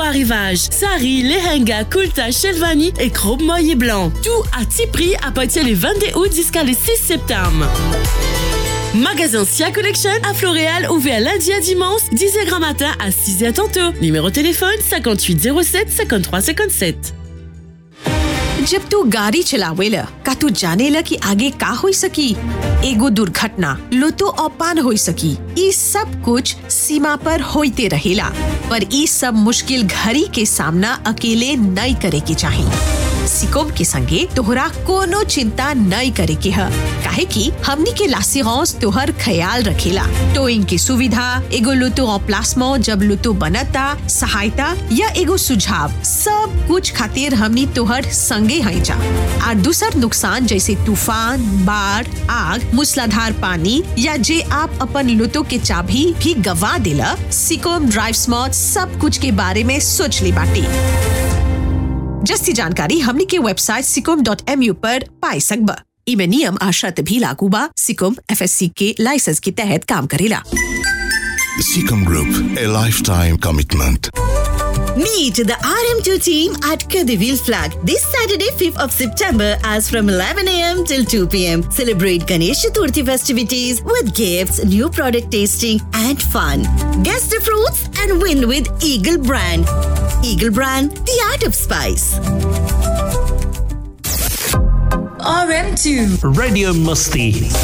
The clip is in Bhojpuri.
arrivage. Sari, lehenga, kulta, shelvani et robe moyen blanc. Tout à petit prix à partir du 22 août jusqu'à le 6 septembre. Magasin Sia Collection à Floréal ouvert lundi à dimanche 10h matin à 6h tantôt. Numéro de téléphone 58 07 53 57. जब तू गाड़ी चलावेला का तू जानेला कि आगे का हो सकी एगो दुर्घटना लुतो औपान हो सकी ई सब कुछ सीमा पर होते रहेला पर ई सब मुश्किल घड़ी के सामना अकेले नहीं करे के चाहिए सिकोम के संगे तोहरा कोनो चिंता नहीं करे के ह काहे कि हमनी के लासिगौस तोहर ख्याल रखेला टोइंग की सुविधा एगो लुतो प्लास्मो जब लुतो बनता सहायता या एगो सुझाव सब कुछ खातिर हमनी तोहर संगे हैं जा और दूसर नुकसान जैसे तूफान बाढ़ आग मूसलाधार पानी या जे आप अपन लुतो के चाबी भी गवा दिला सिकोम ड्राइव स्मॉट सब कुछ के बारे में सोच ली बाटी जस्ती जानकारी हमनी के वेबसाइट सिकोम डॉट एम यू पर पाई सकबा इमे नियम आ शर्त भी लागू बा सिकोम एफएससी के लाइसेंस के तहत काम करेला Seacom Group, a lifetime commitment. Meet the RM2 team at Kadivil Flag this Saturday, 5th of September, as from 11 a.m. till 2 p.m. Celebrate Ganesh Chaturthi festivities with gifts, new product tasting, and fun. Guess the fruits and win with Eagle Brand. Eagle Brand, the art of spice. RM2 Radio Musti.